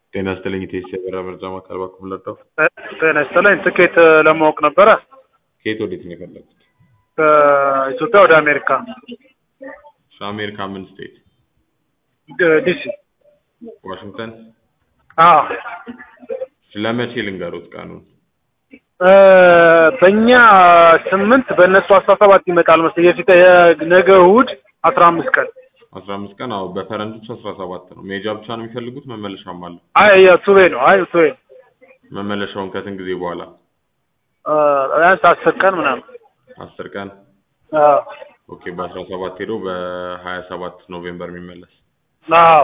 ጤና ይስጥልኝ ኢቴስ የበራ መርጃ ማዕከል በኩል ለጠው ጤና ይስጥልኝ። ትኬት ለማወቅ ነበረ ከየት ወዴት ነው የፈለጉት? ከኢትዮጵያ ወደ አሜሪካ አሜሪካ ምን ስቴት? ድ- ዲሲ። ዋሽንግተን። አዎ ለመቼ ልንገሩት ቀኑን? እ፣ በእኛ ስምንት በእነሱ አስራ ሰባት ይመጣል መሰለኝ። የፊት የነገ እሑድ አስራ አምስት ቀን አስራ አምስት ቀን አዎ፣ በፈረንጆች አስራ ሰባት ነው። ሜጃ ብቻ ነው የሚፈልጉት? መመለሻም አለ? አይ ያ ቱቤ ነው። አይ ቱቤ መመለሻውን ከስንት ጊዜ በኋላ? እ፣ ቢያንስ አስር ቀን ምናምን። አስር ቀን አዎ ኦኬ። በአስራ ሰባት ሄዶ በሀያ ሰባት ኖቬምበር የሚመለስ አዎ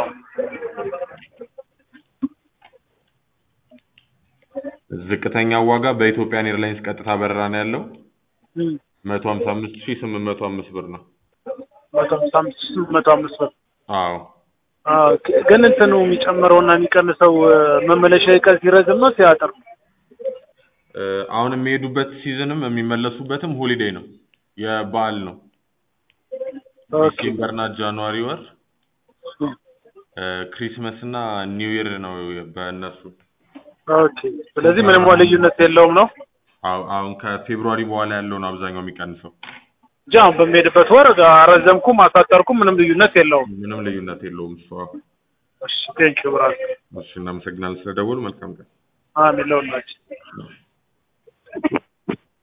ዝቅተኛው ዋጋ በኢትዮጵያን ኤርላይንስ ቀጥታ በረራ ነው ያለው እም፣ መቶ ሀምሳ አምስት ሺህ ስምንት መቶ አምስት ብር ነው። መቶ ሃምሳ አምስት መቶ አምስት ብር አዎ አዎ። ግን እንትኑ የሚጨምረውና የሚቀንሰው እ፣ መመለሻ ቀን ሲረዝም ነው ሲያጥር ነው? እ፣ አሁን የሚሄዱበት ሲዝንም የሚመለሱበትም ሆሊዴይ ነው፣ የበዓል ነው። ኦኬ ዲሴምበር እና ጃንዋሪ ወር እም፣ እ፣ ክሪስመስ እና ኒው ይር ነው በእነሱ። ኦኬ። ስለዚህ ምንም ልዩነት የለውም ነው አዎ፣ አሁን ከፌብሩዋሪ በኋላ ያለው ነው አብዛኛው የሚቀንሰው። እንጂ አሁን በሚሄድበት ወር አረዘምኩም አሳጠርኩም ምንም ልዩነት የለውም። ምንም ልዩነት የለውም እሱ። አዎ። እሺ ቴንኪው ብራዝ እሺ፣ እናመሰግናለን ስለደወሉ። መልካም ቀን። አሜን ለሁላችን።